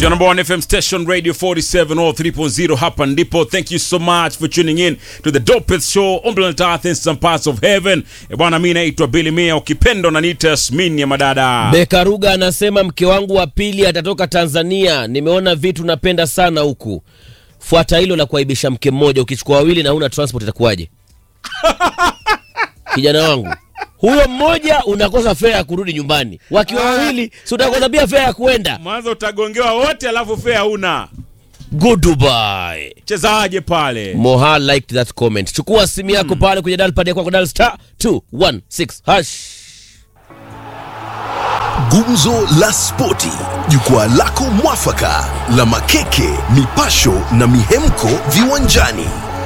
It's your number one FM station, Radio 47 or 3.0. Hapa ndipo. Thank you so much for tuning in to the dopest show on planet Earth in some parts of heaven. E bwana, mi naitwa Billy Mia, ukipenda unaniita Yasmin ya madada. Beka Ruga anasema mke wangu wa pili atatoka Tanzania. Nimeona vitu napenda sana huku. Fuata hilo la kuaibisha mke mmoja, ukichukua wawili na huna transport itakuwaje? Kijana wangu huyo mmoja unakosa fare ya kurudi nyumbani, wakiwa wawili si utakosa pia fare ya kuenda. Mwanzo utagongewa wote, alafu fea una Goodbye. chezaje pale. Moha liked that comment. Chukua simu yako pale kwenye dial pad yako kwa dial star 216 hash. Gumzo la Spoti, jukwaa lako mwafaka la makeke, mipasho na mihemko viwanjani.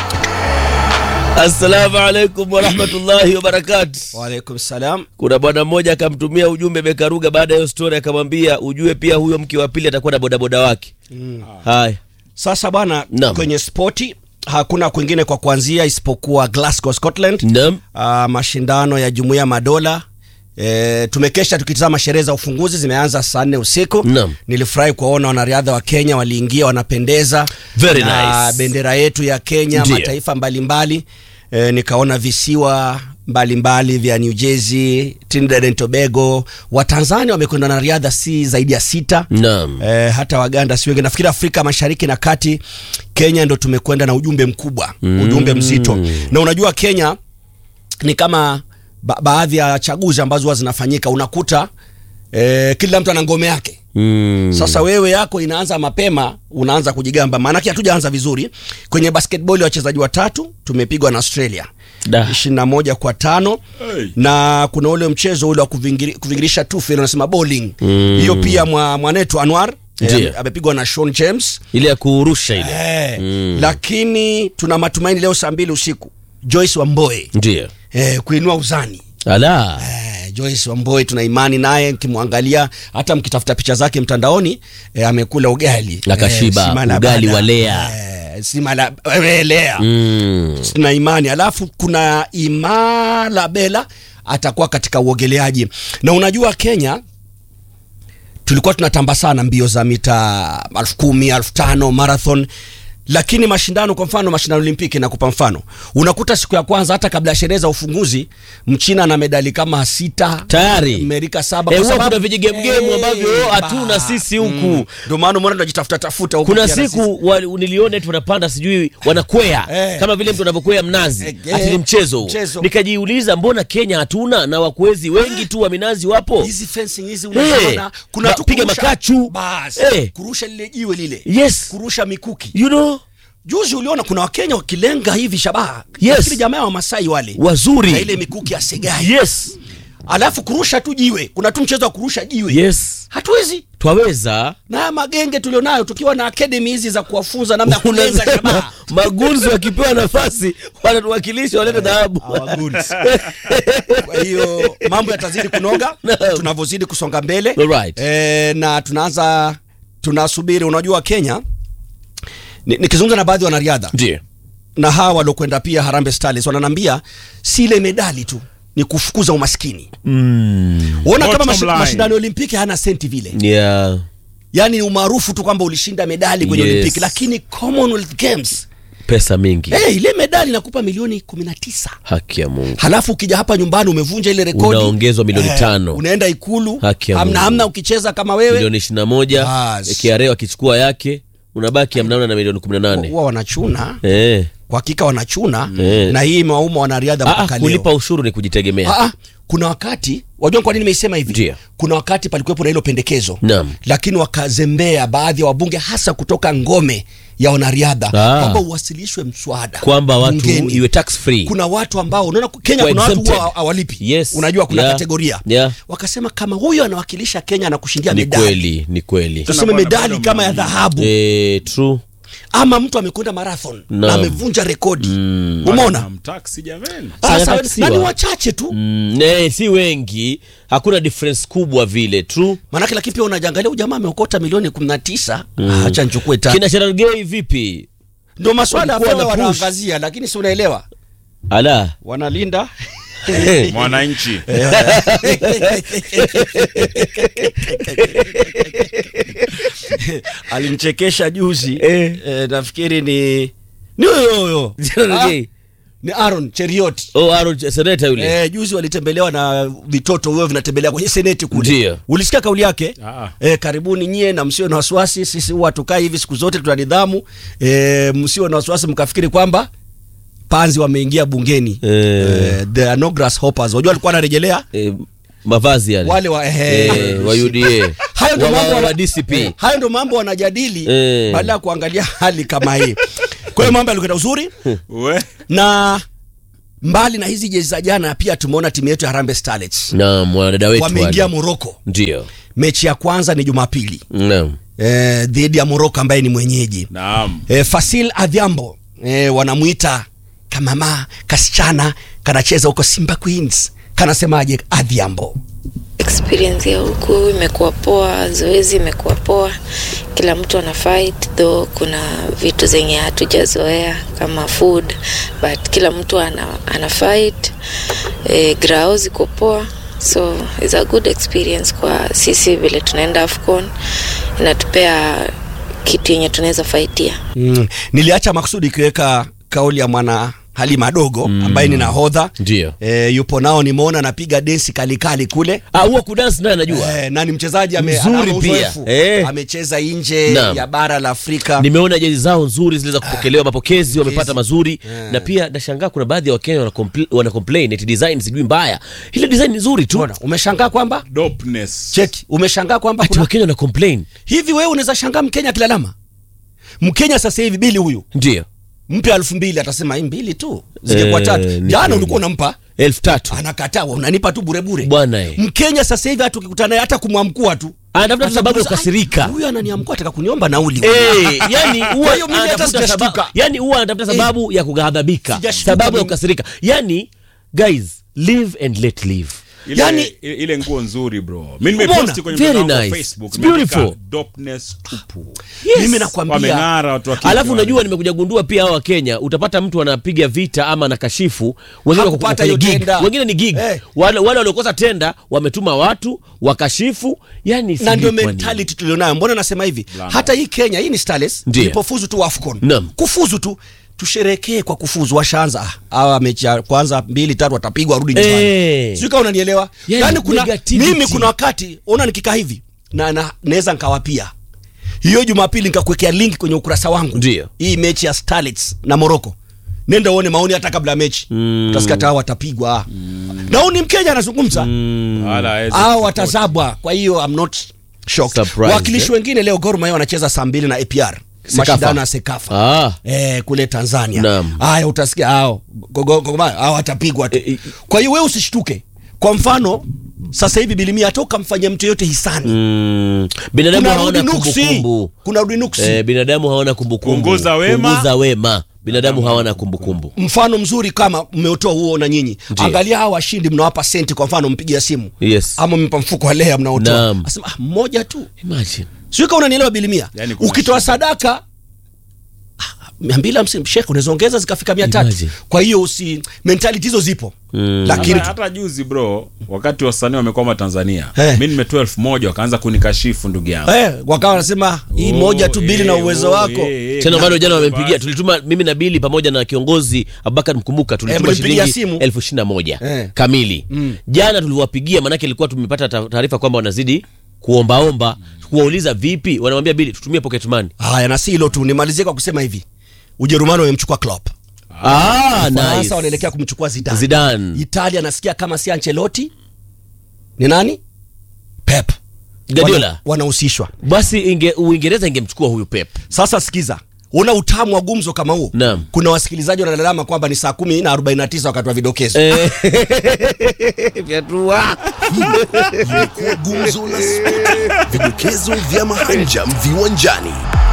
Assalamu alaikum warahmatullahi wabarakatuh. Waalaikum salam. Kuna bwana mmoja akamtumia ujumbe Bekaruga baada ya hiyo story, akamwambia ujue pia huyo mke wa pili atakuwa na bodaboda wake. Haya, Sasa bwana, Naam. kwenye spoti hakuna kwingine kwa kuanzia isipokuwa Glasgow, Scotland. naam, Ah, mashindano ya Jumuiya ya Madola. E, tumekesha tukitazama sherehe za ufunguzi zimeanza saa nne usiku. Naam. Nilifurahi kuwaona wanariadha wa Kenya waliingia wanapendeza Very na nice. bendera yetu ya Kenya, Ndiyo. mataifa mbalimbali e, nikaona visiwa mbalimbali vya New Jersey, Trinidad and Tobago. Watanzania wamekwenda na riadha si zaidi ya sita naam. Eh, hata Waganda si wengi. Nafikiri Afrika Mashariki na Kati, Kenya ndo tumekwenda na ujumbe mkubwa, ujumbe mzito. Na unajua Kenya ni kama ba baadhi ya chaguzi ambazo huwa zinafanyika, unakuta eh, kila mtu ana ngome yake. Mm. Sasa wewe yako inaanza mapema, unaanza kujigamba, maanake hatujaanza vizuri. Kwenye basketball wachezaji watatu tumepigwa na Australia Da. ishirini na moja kwa tano Hey. na kuna ule mchezo ule wa kuvingiri, kuvingirisha tufe unasema bowling hiyo pia mwa, mwanetu Anwar eh, Ndiyo. ame- amepigwa na Sean James Ile ya kuurusha ile. eh, lakini tuna matumaini leo saa mbili usiku Joyce Wamboe Ndio. eh, kuinua uzani Ala. Eh, Joyce Wamboe tuna imani naye, mkimwangalia hata mkitafuta picha zake mtandaoni eh, amekula ugali Akashiba, si mala ugali bada. wa Lea. eh, si mala eh, Lea Mm. tuna imani alafu kuna Imala Bela atakuwa katika uogeleaji na unajua Kenya tulikuwa tunatamba sana mbio za mita elfu kumi elfu tano marathon lakini mashindano kwa mfano mashindano olimpiki nakupa mfano unakuta siku ya kwanza hata kabla ya sherehe za ufunguzi mchina na medali kama sita Tayari. amerika saba Eh, kwa huwa sababu- kuna vijigemgemu Eh, ambavyo hatuna ba- sisi huku. Mm. ndio maana umeona tunajitafuta tafuta huku Kuna pia na siku wa, niliona eti wanapanda sijui wanakwea Eh. kama vile mtu anavyokwea mnazi Eh, ati ni eh, mchezo huo. mchezo. Nikajiuliza mbona Kenya hatuna na wakwezi wengi tu wa minazi wapo? hizi fencing hizi Hey, unaona kuna ba- tu piga kurusha- makachu. bas Hey. kurusha lile jiwe lile Yes. kurusha mikuki You know, juzi uliona kuna wakenya wakilenga hivi shabaha Yes. Nafikiri jamaa wa masai wale wazuri. na ile mikuki ya segai Yes. alafu kurusha tu jiwe kuna tu mchezo wa kurusha jiwe Yes. hatuwezi Twaweza. na haya magenge tulionayo tukiwa na academy hizi za kuwafunza namna ya kulenga Unasema shabaha magunzi wakipewa nafasi wanatuwakilisha walete dhahabu. kwa hiyo mambo yatazidi kunoga Naam. tunavyozidi kusonga mbele Alright. e, na tunaanza tunasubiri unajua kenya ni- nikizungumza na baadhi ya wanariadha Ndio. na hawa waliokwenda pia Harambee Stars wananambia si ile medali tu ni kufukuza umaskini mm. Uona kama Bottom mashi, line. mashindano ya Olimpiki hana senti vile, Yeah. yaani ni umaarufu tu kwamba ulishinda medali kwenye Yes. Olimpiki, lakini Commonwealth Games Pesa mingi. hey, ile medali inakupa milioni 19 Haki ya Mungu. halafu ukija hapa nyumbani umevunja ile rekodi Unaongezwa milioni tano. unaenda ikulu Haki ya hamna Mungu. hamna ukicheza kama wewe Milioni 21. Bas. KRA wakichukua yake unabaki amnaona na milioni 18. huwa wanachuna Eh. kwa hakika wanachuna Eh. na hii imewauma wanariadha Ah, mpaka ah, leo kulipa ushuru ni kujitegemea. Ah, ah, kuna wakati wajua kwa nini nimeisema hivi Ndio. kuna wakati palikuwepo na hilo pendekezo Naam. lakini wakazembea baadhi ya wabunge hasa kutoka ngome ya wanariadha Ah. kwamba uwasilishwe mswada Kwamba watu bungeni. iwe tax free. kuna watu ambao unaona Kenya Kwa kuna watu exempted. huwa hawalipi Yes. unajua kuna Yeah. kategoria Yeah. wakasema kama huyo anawakilisha Kenya na kushindia Ni medali kweli, ni kweli. tuseme Bwana, medali bado kama ya mnani. dhahabu Eh, true. ama mtu amekwenda marathon na Naam. amevunja rekodi umeona Mtaksi jamani. sasa Anataksiwa. na ni wachache tu Mm, ne, si wengi. Hakuna difference kubwa vile. True. manake lakini pia unajangalia huyu jamaa ameokota milioni 19 acha nichukue tatu Kina Cherargei vipi? ndio maswala ya Walikuwa fedha wana push. wanaangazia lakini si unaelewa Ala. wanalinda mwananchi alimchekesha juzi Eh. eh, nafikiri ni ni huyo huyo Jina Ah, ni- ni Aaron Cheriot oh, Aaron seneta yule Eh, juzi walitembelewa na vitoto huyo vinatembelea kwenye seneti kule. Ndio. Ulisikia kauli yake? Ah. Eh, karibuni nyie na msio na wasiwasi, sisi huwa tukai hivi siku zote tuna nidhamu. Eh, msio na wasiwasi mkafikiri kwamba panzi wameingia bungeni. Eh. Eh, there are no grasshoppers. Wajua alikuwa anarejelea eh, mavazi yale wale wa eh, eh, wa UDA hayo ndio wa, mambo wa, wana- wa DCP Eh, hayo ndio mambo wanajadili Eh. badala ya kuangalia hali kama hii. Kwa hiyo mambo yalikwenda uzuri we na mbali na hizi jezi za jana pia tumeona timu yetu ya Harambee Starlets naam wanadada wetu wameingia wale. Morocco. ndio Mechi ya kwanza ni Jumapili naam eh, dhidi ya Morocco ambaye ni mwenyeji naam eh, Fasil Adhiambo eh, wanamwita kamama kasichana kanacheza huko Simba Queens. Kanasemaje Adhiambo? experience ya huku imekuwa poa, zoezi imekuwa poa, kila mtu ana fight though, kuna vitu zenye hatujazoea kama food but kila mtu ana, ana fight e, grao ziko poa so it's a good experience kwa sisi vile tunaenda AFCON inatupea kitu yenye tunaweza fightia. Mm. Niliacha makusudi ikiweka kauli ya mwana Halima Dogo ambaye ni nahodha ndio eh, yupo nao, nimeona anapiga densi kalikali kule ah huwa kudansi naye anajua eh, na ni mchezaji ame, Mzuri ana pia. uzoefu. Eh. amecheza nje Naam. ya bara la Afrika nimeona jezi zao nzuri ziliweza kupokelewa mapokezi wamepata mazuri Yeah. na pia nashangaa kuna baadhi ya wakenya wana, compl- wana complain eti design sijui mbaya ile design ni nzuri tu Mbona, umeshangaa kwamba dopeness cheki umeshangaa kwamba ati kuna wakenya wana complain hivi wewe unaweza shangaa mkenya akilalama mkenya sasa hivi bili huyu ndio mpe elfu mbili atasema hii mbili tu zingekuwa Eh, tatu ni jana kweli. ulikuwa unampa elfu tatu anakataa wewe unanipa tu burebure Bwana eh. mkenya sasa hivi hata ukikutana naye hata kumwamkua tu anatafuta tu sababu ya kukasirika Ai, huyu ananiamkua ataka kuniomba nauli Eh, yani huwa Kwa hiyo mimi hata anatafuta sijashtuka. sababu, yani huwa anatafuta sababu ya kughadhabika, Sijashtuka sababu ya mimi. kukasirika. Yani guys, live and let live. ile, Yani- ile, ile nguo nzuri bro mi Umeona? nimeposti kwenye Very mtandao wa nice. facebook It's beautiful. nimeandika dopeness tupu mimi nakwambia wameng'ara watu wa kike Alafu wale. unajua nimekuja gundua pia hawa Kenya utapata mtu anapiga vita ama anakashifu wengine wako Hakupata kwenye hiyo gig, tenda. wengine ni gig. Eh. Wale wale waliokosa tenda wametuma watu wakashifu, yani na sijui ndio kwa nini. mentality tulionayo mbona nasema hivi Blanda. hata hii kenya hii ni starless Ndiyo. ilipofuzu tu afcon Naam. kufuzu tu tusherekee kwa kufuzu washaanza ah, hawa mechi ya kwanza mbili tatu watapigwa warudi nyumbani Eh. sijui kama unanielewa Yani, yani kuna negativity. mimi kuna wakati ona nikikaa hivi na na naweza nkawapia hiyo jumapili nikakuwekea link kwenye ukurasa wangu Ndiyo. hii mechi ya starlets na morocco nenda uone maoni hata kabla ya mechi mm. utasikia hata hawa watapigwa mm. na huyu ni mkenya anazungumza Wala hawezi au kusupport. watazabwa kwa hiyo I'm not shocked Surprised, wakilishi eh? wengine leo Gor Mahia wanacheza saa mbili na APR Sekafa. mashindano ya Sekafa Ah. eh, kule Tanzania Naam. haya utasikia hao Gogo- Gogo Mahia, hao watapigwa tu Eh, eh, kwa hiyo wewe usishtuke kwa mfano sasa hivi bilimia toka mfanye mtu yote hisani Mm, binadamu kuna hawana rudi nuksi kumbukumbu. kuna rudi nuksi Eh, binadamu hawana kumbukumbu. Punguza wema. Punguza wema. Binadamu hawana kumbukumbu. mfano mzuri kama mmeutoa huo na nyinyi Ndiyo. angalia hawa washindi mnawapa senti kwa mfano mpigia simu Yes. ama mpa mfuko wa lea mnaotoa Naam. asema ah, mmoja tu Imagine. sio kama unanielewa bilimia Yani kuna ukitoa shida. sadaka ah, mia mbili hamsini shekhe unaweza ongeza zikafika mia tatu Imagine. kwa hiyo usi mentality hizo zipo Mm. lakini hata, hata juzi bro wakati wasanii wamekwama tanzania Eh. mi nimetoa elfu moja wakaanza kunikashifu ndugu yangu eh, wakawa wanasema hii Oh, moja tu bili na eh, uwezo oh, wako eh, eh, tena na- bado jana basi. wamempigia tulituma mimi na bili pamoja na kiongozi abubakar mkumbuka tulituma mlimpigia shilingi simu? elfu ishirini na moja Eh. kamili jana tulivyowapigia maanake ilikuwa tumepata ta- taarifa kwamba wanazidi kuombaomba kuwauliza vipi wanamwambia bili tutumie pocket money haya na si hilo tu nimalizie kwa kusema hivi ujerumani wamemchukua Klopp ah, Faransa nice. wanaelekea kumchukua Zidane. Zidane. Italia nasikia kama si Ancelotti ni nani Pep Guardiola. Wana- wanahusishwa basi inge, uingereza ingemchukua huyu pep sasa sikiza una utamu wa gumzo kama huu Naam. kuna wasikilizaji wanalalama kwamba ni saa kumi na arobaini na tisa wakati wa vidokezo Eh, vyatua. Imekuwa gumzo la spoti, vidokezo vya mahanjam viwanjani.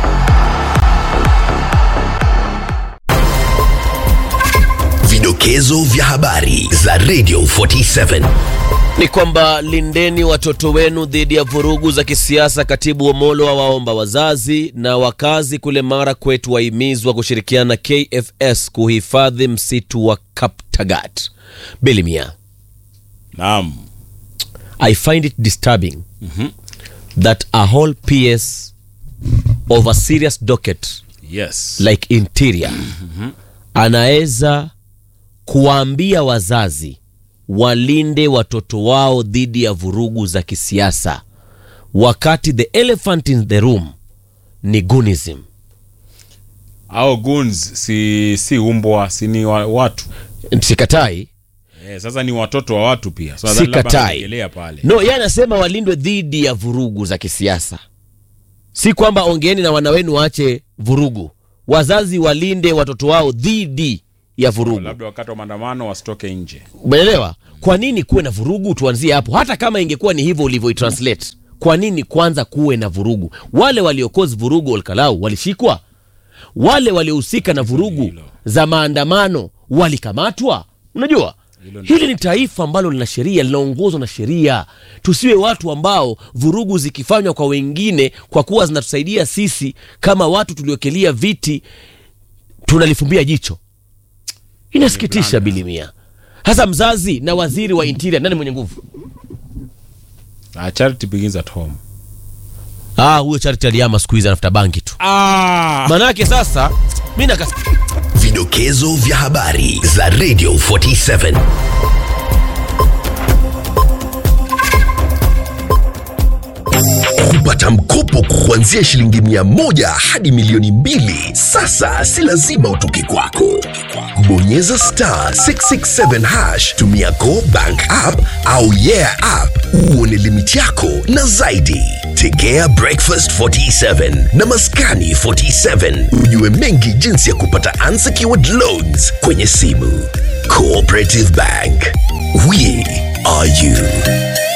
Vidokezo vya habari za Radio 47. ni kwamba lindeni watoto wenu dhidi ya vurugu za kisiasa. Katibu Omolo awaomba wazazi na wakazi kule Mara kwetu wahimizwa kushirikiana na KFS kuhifadhi msitu wa Kaptagat. Bilimia naam I find it disturbing that a whole PS of a serious docket yes like interior anaweza kuwaambia wazazi walinde watoto wao dhidi ya vurugu za kisiasa wakati the elephant in the room ni gunism au goons si si umbwa si ni wa, watu sikatai eh, sasa ni watoto wa watu pia so, nadhani labda sikatai anarejelea pale no yeye anasema walindwe dhidi ya vurugu za kisiasa si kwamba ongeeni na wana wenu waache vurugu wazazi walinde watoto wao dhidi ya vurugu labda wakati wa maandamano wasitoke nje umeelewa kwa nini kuwe na vurugu tuanzie hapo hata kama ingekuwa ni hivyo ulivyoitranslate kwa nini kwanza kuwe na vurugu wale waliokozi vurugu olkalau walishikwa wale waliohusika na vurugu za maandamano walikamatwa unajua hili ni taifa ambalo lina sheria linaongozwa na sheria tusiwe watu ambao vurugu zikifanywa kwa wengine kwa kuwa zinatusaidia sisi kama watu tuliokelia viti tunalifumbia jicho inasikitisha bilimia hasa mzazi na waziri wa interior nani mwenye nguvu uh, charity begins at home ah huyo charity aliama siku hizi anafuta banki tu ah! manake sasa mi nakas Vidokezo vya habari za Radio 47. Kupata mkopo kuanzia shilingi mia moja hadi milioni mbili sasa si lazima utoke kwako. Bonyeza star 667 hash, tumia Go Bank app au Yeah app uone limiti yako na zaidi. Tegea Breakfast 47 na Maskani 47 ujue mengi jinsi ya kupata unsecured loans kwenye simu. Cooperative Bank, we are you.